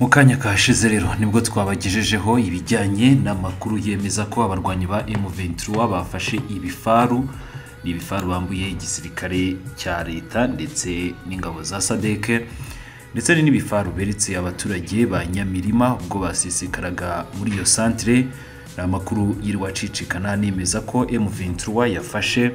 mu kanya kashize rero nibwo twabagejejeho ibijyanye n'amakuru yemeza ko abarwanyi ba emu ventura bafashe ibifaru ni ibifaru bambuye igisirikare cya leta ndetse n'ingabo za sadeke ndetse ni n'ibifaru beretse abaturage ba nyamirima ubwo basisikaraga muri iyo santire ni amakuru y'irwacicikana nemeza ko emu ventura yafashe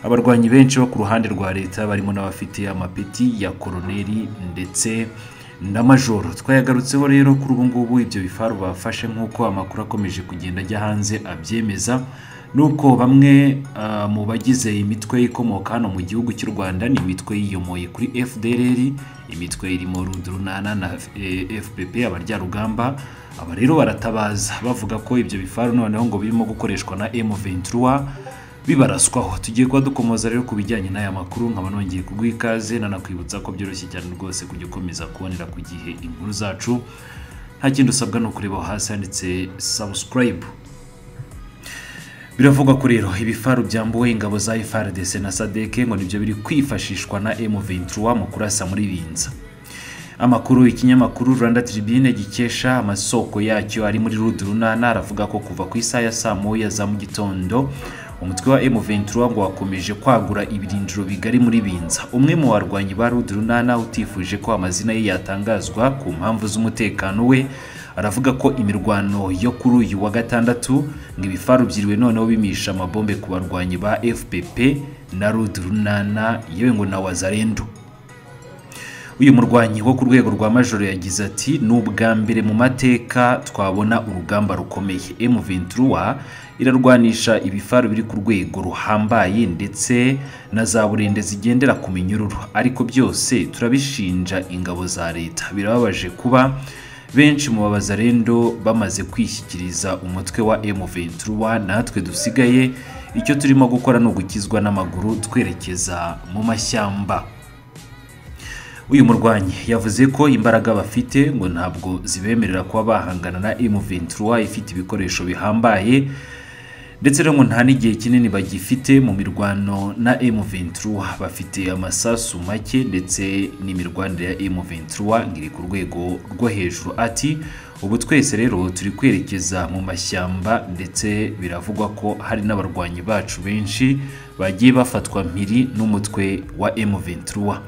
abarwanyi benshi bo ku ruhande rwa leta barimo n'abafite amapeti ya koroneri ndetse na majoro twayagarutseho rero kuri ubu ngubu ibyo bifaru bafashe nk'uko amakuru akomeje kugenda ajya hanze abyemeza nuko bamwe ah, mu bagize imitwe ikomoka hano mu gihugu cy'u rwanda ni imitwe yiyomoye kuri fdrr imitwe irimo rudurunana na eh, fpp abaryarugamba aba rero baratabaza bavuga ko ibyo bifaru noneho ngo birimo gukoreshwa na m23 bibaraswaho tugiye kuba dukomoza rero ku bijyanye n'aya makuru nkaba nongeye kuguha ikaze nanakwibutsa ko byoroshye cyane rwose kujya ukomeza kubonera ku gihe inkuru zacu nta kindi usabwa ni ukureba aho hasi handitse subscribe biravugwa ko rero ibifaru byambuwe ingabo za FRDC na sadeke ngo nibyo biri kwifashishwa na M23 mu kurasa muri binza amakuru ikinyamakuru rwanda tribune gikesha amasoko yacyo ari muri rudurunana aravuga ko kuva ku isaha ya saa moya za mu gitondo umutwe wa M23 ngo wakomeje kwagura ibirindiro bigari muri binza umwe mu barwanyi ba rudurunana utifuje ko amazina ye yatangazwa ku mpamvu z'umutekano we aravuga ko imirwano yo kuri uyu wa gatandatu ngo ibifaru byiriwe noneho bimisha amabombe ku barwanyi ba fpp na rudurunana yewe ngo na wazarendo uyu murwanyi wo ku rwego rwa majoro yagize ati ni ubwa mbere mu mateka twabona urugamba rukomeye m23 irarwanisha ibifaru biri ku rwego ruhambaye ndetse na za burende zigendera ku minyururu ariko byose turabishinja ingabo za leta birababaje kuba benshi mu babazarendo bamaze kwishyikiriza umutwe wa m23 natwe dusigaye icyo turimo gukora ni ugukizwa n'amaguru twerekeza mu mashyamba uyu murwanyi yavuze ko imbaraga bafite ngo ntabwo zibemerera kuba bahangana na M23 ifite ibikoresho bihambaye ndetse rero ngo nta n'igihe kinini bagifite mu mirwano na M23 bafite amasasu make ndetse n'imirwanire ya M23 ngo iri ku rwego rwo hejuru ati ubu twese rero turi kwerekeza mu mashyamba ndetse biravugwa ko hari n'abarwanyi bacu benshi bagiye bafatwa mpiri n'umutwe wa M23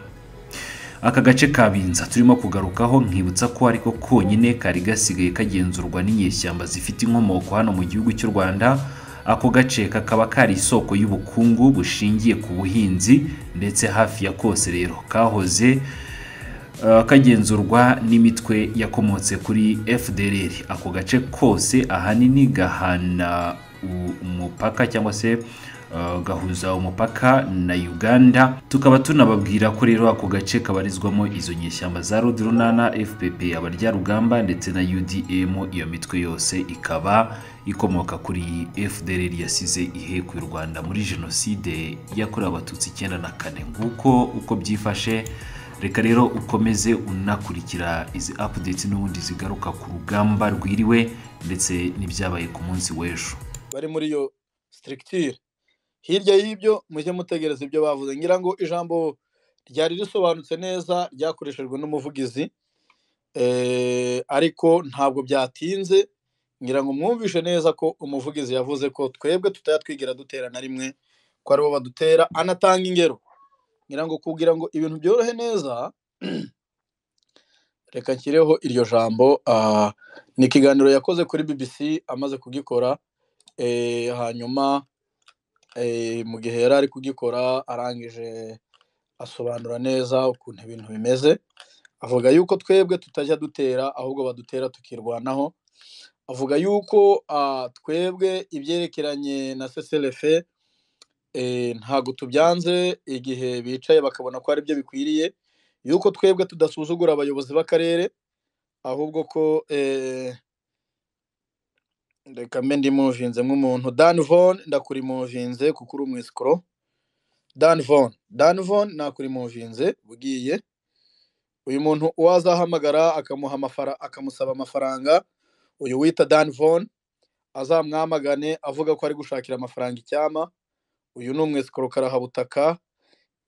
aka gace ka binza turimo kugarukaho nkibutsa ko ariko konyine kari gasigaye kagenzurwa n'inyeshyamba zifite inkomoko hano mu gihugu cy'u rwanda ako gace kakaba kari isoko y'ubukungu bushingiye ku buhinzi ndetse hafi ya kose rero kahoze eh, kagenzurwa n'imitwe yakomotse kuri fdrr ako gace kose ahanini gahana u- umupaka cyangwa se Uh, gahuza umupaka na uganda tukaba tunababwira ko rero ako gace kabarizwamo izo nyeshyamba za rudurunana fpp abaryarugamba ndetse na udm iyo mitwe yose ikaba ikomoka kuri fdrr yasize ihekuye u rwanda muri jenoside yakorewe abatutsi icyenda na kane nguko uko byifashe reka rero ukomeze unakurikira izi updates n'ubundi zigaruka ku rugamba rwiriwe ndetse n'ibyabaye ku munsi w'ejo bari muri iyo sitirikitire hirya y'ibyo mujye mutegereza ibyo bavuze ngira ngo ijambo ryari risobanutse neza ryakoreshejwe n'umuvugizi eh, ariko ntabwo byatinze ngira ngo mwumvishe neza ko umuvugizi yavuze ko twebwe tutajya twigira dutera na rimwe ko aribo badutera anatanga ingero ngira ngo kugira ngo ibintu byorohe neza reka nshyireho iryo jambo ah, ni ikiganiro yakoze kuri bbc amaze kugikora eh, hanyuma eh, mu gihe yari ari kugikora arangije asobanura neza ukuntu ibintu bimeze avuga yuko twebwe tutajya dutera ahubwo badutera tukirwanaho avuga yuko ah, twebwe ibyerekeranye na CCLF eh, ntago tubyanze igihe bicaye bakabona ko ari byo bikwiriye yuko twebwe tudasuzugura abayobozi b'akarere ahubwo ko eh, reka mbe ndimuvinze nk'umuntu dan von ndakurimuvinze kuko uri umwisikoro dan von dan von nakurimuvinze bugiye uyu muntu uwazahamagara akamuha amafara akamusaba amafaranga uyu wita dan von azamwamagane avuga ko ari gushakira amafaranga icyama uyu ni umwisikoro karahabutaka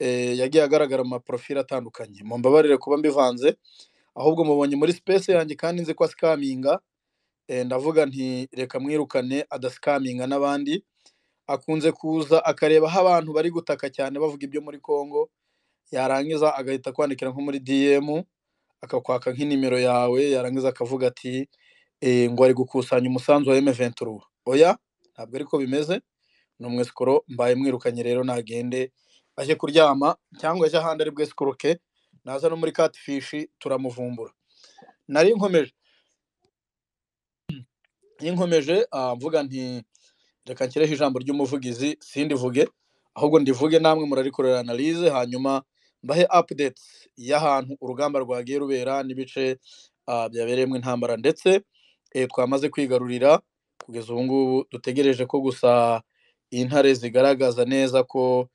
eh, yagiye agaragara mu maprofili atandukanye mumbabarire kuba mbivanze ahubwo mubonye muri sipesi yanjye kandi nzi ko asikaminga ndavuga nti reka mwirukane adasikaminga n'abandi akunze kuza akareba aho abantu bari gutaka cyane bavuga ibyo muri congo yarangiza agahita akwandikira nko muri dm akakwaka nk'inimero yawe yarangiza akavuga ati ngo ari gukusanya umusanzu wa emuventuru oya ntabwo ariko bimeze ni umwesikoro mbaye mwirukanye rero nagende ajye kuryama cyangwa ajye ahandi ari bwesikoroke naza no muri katifishi turamuvumbura nari nkomeje nkomeje mvuga nti reka nshyireho ijambo ry'umuvugizi sindivuge ahubwo ndivuge namwe murarikorera analize hanyuma mbahe apudeti y'ahantu urugamba rwagiye rubera n'ibice byabereyemo intambara ndetse twamaze kwigarurira kugeza ubu ngubu dutegereje ko gusa intare zigaragaza neza ko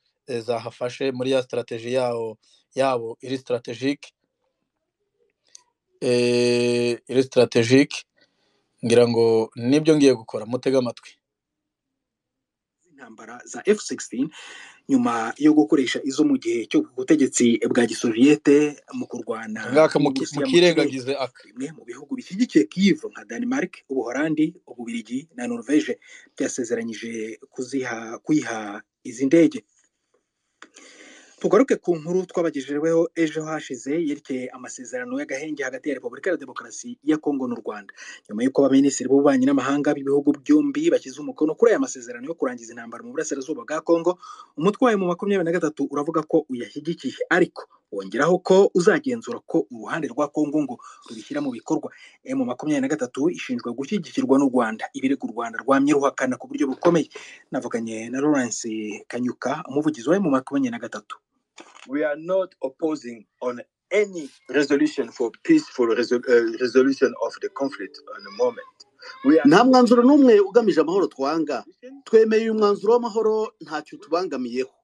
zahafashe muri ya sitarategi yawo yabo iri sitaratejike iri sitaratejike ngira ngo nibyo ngiye gukora mutege amatwi intambara za F-16 nyuma yo gukoresha izo mu gihe cyo ku butegetsi bwa gisoviyete mu kurwana ngaka mukirengagize aka bimwe mu bihugu bishyigikiye Kyiv nka Denmark, Ubuholandi, Ububirigi na Norvege byasezeranyije kuziha kuyiha izi ndege tugaruke ku nkuru twabagejejeho ejo hashize yerekeye amasezerano y'agahenge hagati ya repubulika ya demokarasi ya kongo n'u rwanda nyuma y'uko abaminisitiri b'ububanyi n'amahanga b'ibihugu byombi bashyize umukono kuri aya masezerano yo kurangiza intambara mu burasirazuba bwa kongo umutwe wayo mu makumyabiri na gatatu uravuga ko uyashyigikiye ariko wongeraho ko uzagenzura ko uruhande rwa kongo ngo rubishyira mu bikorwa emu makumyabiri na gatatu ishinzwa gushyigikirwa n'u rwanda ibirego u rwanda rwamye ruhakana ku buryo bukomeye navuganye na lawrence kanyuka umuvugizi wa emu makumyabiri na gatatu we are not opposing on any resolution for peaceful resol uh, resolution of the conflict on the moment. nta mwanzuro n'umwe ugamije amahoro twanga twemeye uyu mwanzuro w'amahoro ntacyo tubangamiyeho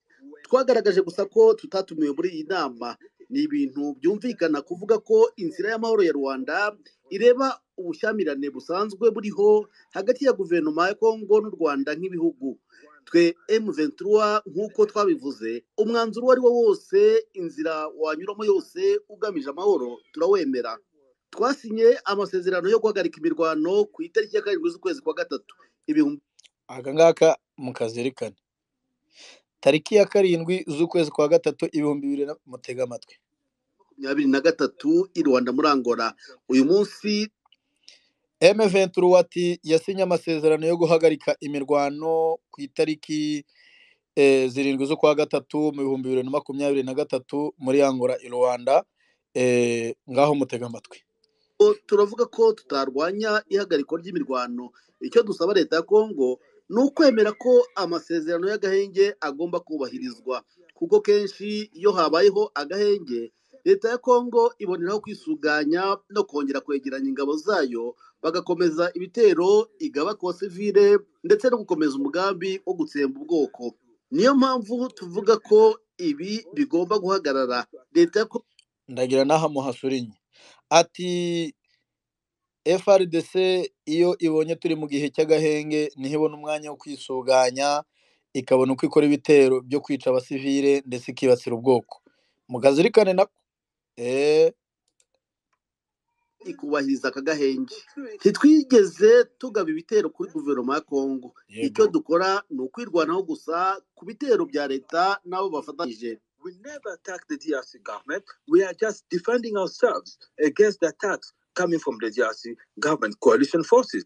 twagaragaje gusa ko tutatumiwe muri iyi nama ni ibintu byumvikana kuvuga ko inzira y'amahoro ya rwanda ireba ubushyamirane busanzwe buriho hagati ya guverinoma ya kongo n'u rwanda nk'ibihugu twe emuventura nk'uko twabivuze umwanzuro uwo ari wo wose inzira wanyuramo yose ugamije amahoro turawemera twasinye amasezerano yo guhagarika imirwano ku itariki ya karindwi z'ukwezi kwa gatatu ibihumbi aka ngaka mukazirikane tariki ya karindwi z'ukwezi kwa gatatu ibihumbi bibiri na mutega amatwi makumyabiri na gatatu i rwanda muri angola uyu munsi emeventura wati yasinye amasezerano yo guhagarika imirwano ku itariki zirindwi z'ukwa gatatu mu bihumbi bibiri na makumyabiri na gatatu muri angola i rwanda ngaho mutega amatwi turavuga ko tutarwanya ihagarikwa ry'imirwano icyo dusaba leta ya kongo ni ukwemera ko amasezerano y'agahenge agomba kubahirizwa kuko kenshi iyo habayeho agahenge leta ya kongo iboneraho kwisuganya no kongera kwegeranya ingabo zayo bagakomeza ibitero igaba ku basivile ndetse no gukomeza umugambi wo gutsemba ubwoko niyo mpamvu tuvuga ko ibi bigomba guhagarara leta ya kongo ndagira n'aha muhasurinye ati FRDC iyo ibonye turi mu gihe cy'agahenge niho ibona umwanya wo kwisuganya ikabona uko ikora ibitero byo kwica abasivile ndetse ikibasira ubwoko mukazirikane nako eee ikubahiriza aka gahenge ntitwigeze tugaba ibitero kuri guverinoma ya kongo Yego. icyo dukora ni ukwirwanaho gusa ku bitero bya leta n'abo bafatanyije We never attack the DRC government. We are just defending ourselves against the attacks coming from the DRC government coalition forces.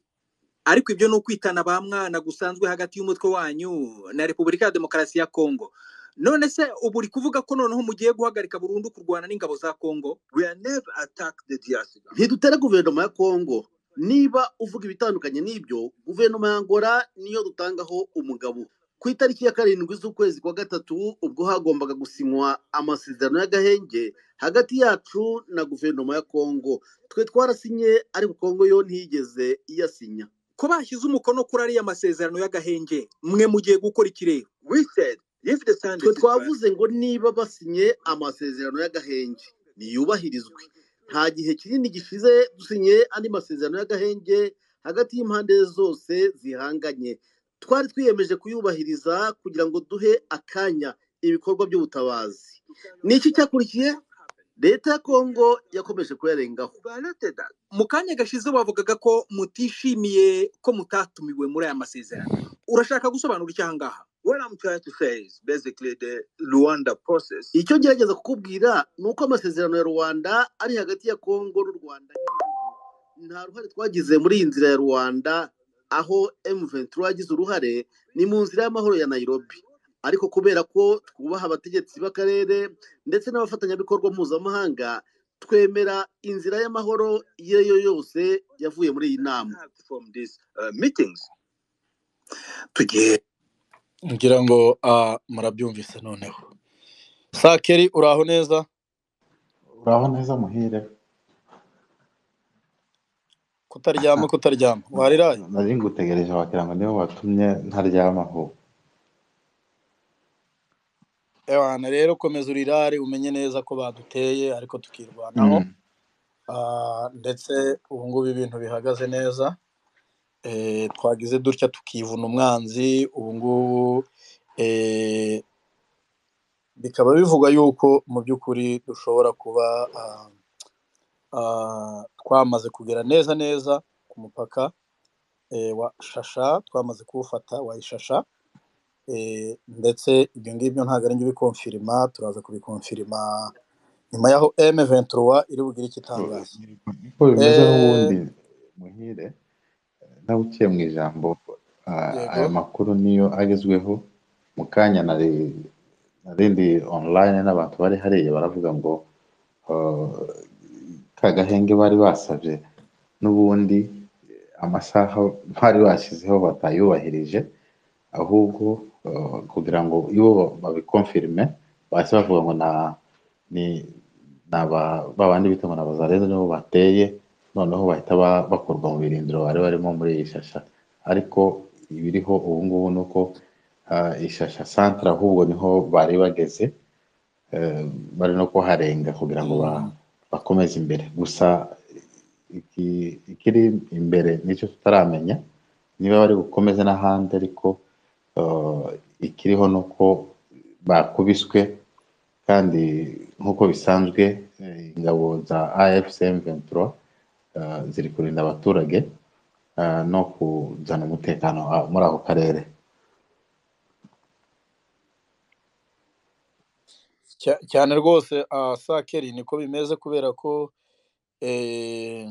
ariko ibyo ni ukwitana ba mwana gusanzwe hagati y'umutwe wanyu na repubulika ya demokarasi ya kongo none se ubu uri kuvuga ko noneho mugiye guhagarika burundu kurwana n'ingabo za kongo We are never attack the DRC government. ntidutera guverinoma ya kongo niba uvuga ibitandukanye n'ibyo guverinoma ya angola niyo dutangaho umugabo ku itariki ya karindwi z'ukwezi kwa gatatu ubwo hagombaga gusinywa amasezerano y'agahenge hagati yacu na guverinoma ya kongo twe twarasinye ariko kongo yo ntiyigeze iyasinya ko bashyize umukono kuri ariya masezerano y'agahenge mwe mugiye gukora iki rero We said if the sand twe is twavuze ngo niba basinye amasezerano y'agahenge niyubahirizwe nta gihe kinini gishize dusinye andi masezerano y'agahenge hagati y'impande zose zihanganye twari twiyemeje kuyubahiriza kugira ngo duhe akanya ibikorwa by'ubutabazi ni iki cyakurikiye leta ya kongo yakomeje kuyarengaho violated that. mu kanya gashize bavugaga ko mutishimiye ko mutatumiwe muri aya masezerano urashaka gusobanura icyo ahangaha What I'm trying to say is basically the Luanda process icyo ngerageza kukubwira ni uko amasezerano ya rwanda ari hagati ya kongo n'u rwanda nta ruhare twagize muri iyi nzira ya rwanda aho M23 yagize uruhare ni mu nzira y'amahoro ya Nairobi ariko kubera ko twubaha abategetsi b'akarere ndetse n'abafatanyabikorwa mpuzamahanga twemera inzira y'amahoro iyo ari yo yose yavuye muri iyi nama Perhaps from these uh, meetings. tugiye ngira ngo ah, murabyumvise noneho sakeri uraho neza uraho neza muhire kutaryama kutaryama wariraye nari ngutegereje wagira ngo nibo watumye ntaryamaho ewana rero komeza urirare umenye neza ko baduteye ariko tukirwanaho Mm. Ah, ndetse ubu ngubu ibintu bihagaze neza Eh, twagize dutya tukivuna umwanzi ubu ngubu eh, bikaba bivugwa yuko mu by'ukuri dushobora kuba ah, ah, twamaze kugera neza neza ku mupaka eh, wa shasha twamaze kuwufata wa ishasha eh, ndetse ibyo ngibyo ntabwo ari njye ubikonfirima turaza kubikonfirima nyuma yaho M23 iri bugire icyo itangaza niko bimeze Eh, n'ubundi muhire nawe uciye mu ijambo ah, yego aya makuru niyo agezweho mu kanya nari narindi online n'abantu bari hariya baravuga ngo ah, ka gahenge bari basabye n'ubundi amasaha bari bashyizeho batayubahirije ahubwo eh, kugira ngo iyo babikonfirime bahise bavuga ngo na ni ni aba ba bandi bita ngo ni abazarenze nibo bateye noneho bahita ba- bakurwa mu birindiro bari barimo muri iyi shasha ariko ibiriho ubu ngubu ni uko ah, ishasha santere ahubwo niho bari bageze eh, bari no kuharenga kugira ngo ba, Mm, bakomeze imbere gusa iki- ikiri imbere nicyo tutaramenya niba bari bukomeze n'ahandi ariko eh, ikiriho ni uko bakubiswe kandi nk'uko bisanzwe eh, ingabo za AFCM 23 eh, ziri kurinda abaturage eh, no kuzana umutekano ah, muri ako karere cya- cyane rwose ah, sakeri niko bimeze kubera ko eh,